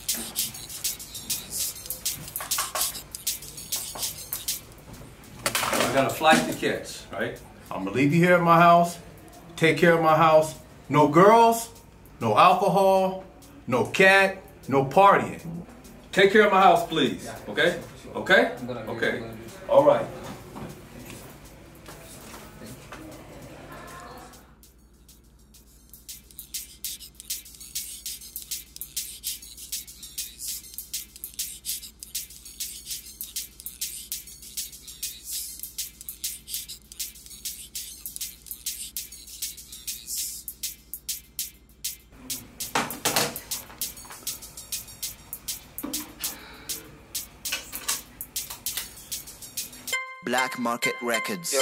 I got a flight to catch, right? I'm gonna leave you here at my house. Take care of my house. No girls, no alcohol, no cat, no partying. Take care of my house, please. Okay? Okay? Okay. All right. Black Market Records.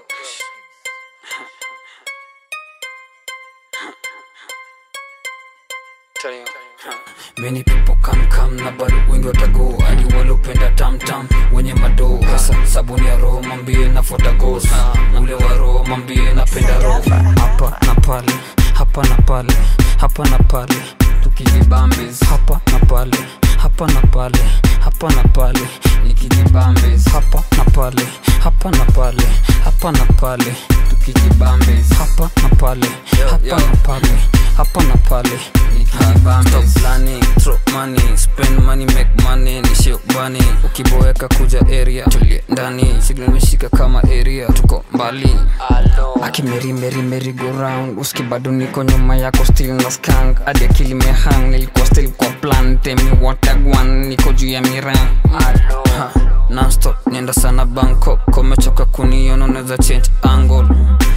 Many people come come na bado wengi watago hadi walopenda tamtam wenye madoo hasa sabuni ya roho mambie nafuata gos ule wa roho mambie napenda roho hapa na pale hapa na pale hapa na pale tukijibambes hapa na pale hapa na pale hapa na pale nikijibambes hapa na pale hapa na pale hapa na pale tukijibambes hapa na pale hapa na pale hapa na pale nikijibambes Stop planning, throw money, spend money, make money, nishio bani ukiboeka kuja area tulie ndani signal imeshika kama area tuko mbali akimeri meri meri go round uski bado niko nyuma yako still na skank hadi akili mehang nilikuwa still kwa plan temi watagwan niko juu ya miran Ha, nonstop nienda sana bangkok komechoka kuniona unaweza change angle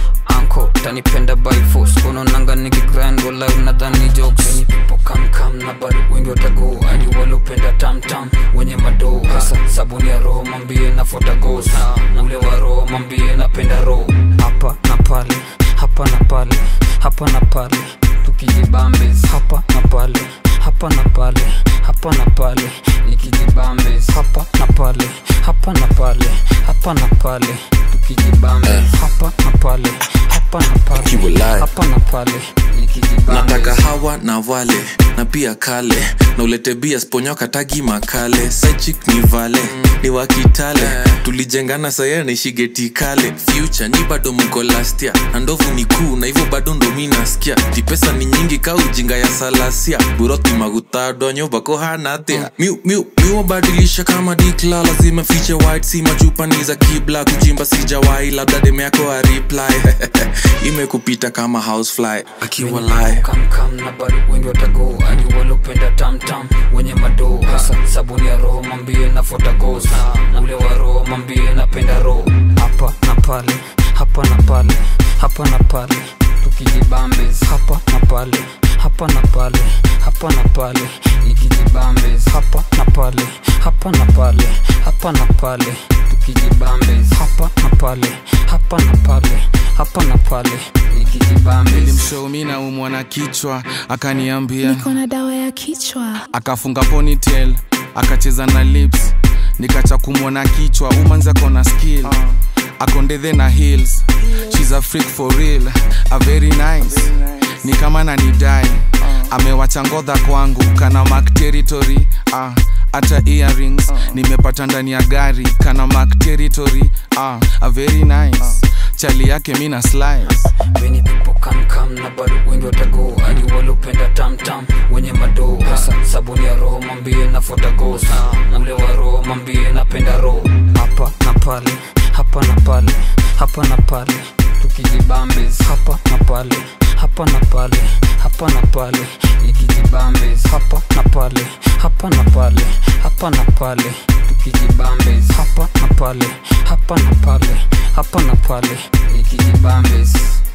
anko tanipenda by force unaonanga nikigrind wala unadhani jokes Many people come come na bado wengi watago hadi walopenda tamtam wenye madoo hasa sabuni ya roho mambie nafuata gos ule wa roho mambie napenda roho hapa na pale hapa na pale hapa na pale tukijibambes hapa na pale hapa na pale hapa na pale nikijibambes hapa na pale hapa na pale hapa na pale tukijibambes hapa na pale hapa na pale Akiwa live. hapa na pale nikijibambes nataka hawa na wale na pia kale na ulete bia sponyoka tagi makale sachik ni vale ni wakitale tulijengana saya naishigeti kale future ni bado mko lastia na ndovu ni kuu na hivyo bado ndo mi nasikia tipesa ni nyingi ka ujinga ya salasia buroti magutadonyo bako hanatea miu miu miwabadilisha kama dikla lazima fiche white si machupa ni za kibla kujimba sijawai labda deme yako a reply imekupita kama housefly akiwa live kamkam na bado wengi watago hadi walopenda tamtam wenye madoo hasa sabuni ya roho mambie nafuata gos ule wa roho mambie napenda roho hapa na pale hapa na pale hapa na pale tukijibambes hapa na pale hapa na pale hapa na pale nikijibambes hapa na pale hapa na pale hapa na pale tukijibambes hapa na pale hapa na pale hapa na pale nikijibambes nilimshow mi naumwa na kichwa akaniambia niko na dawa ya kichwa akafunga ponytail akacheza na lips nikacha kumwona kichwa umanzi akona skill akondethe na heels shes a freak for real a very nice ni kama nanidai amewacha ngodha kwangu kana mak territory ah, hata earrings nimepata ndani ya gari kana mak territory ah, a very nice chali yake mi na slice Many people come come na bado wengi watago hadi walopenda tamtam wenye madoo hasa sabuni ya roho mambie nafuata gos ule wa roho mambie napenda roho hapa na pale hapa na pale hapa na pale tukijibambes hapa na pale hapa na pale hapa na pale nikijibambes hapa na pale hapa na pale hapa na pale tukijibambes hapa na pale hapa na pale hapa na pale nikijibambes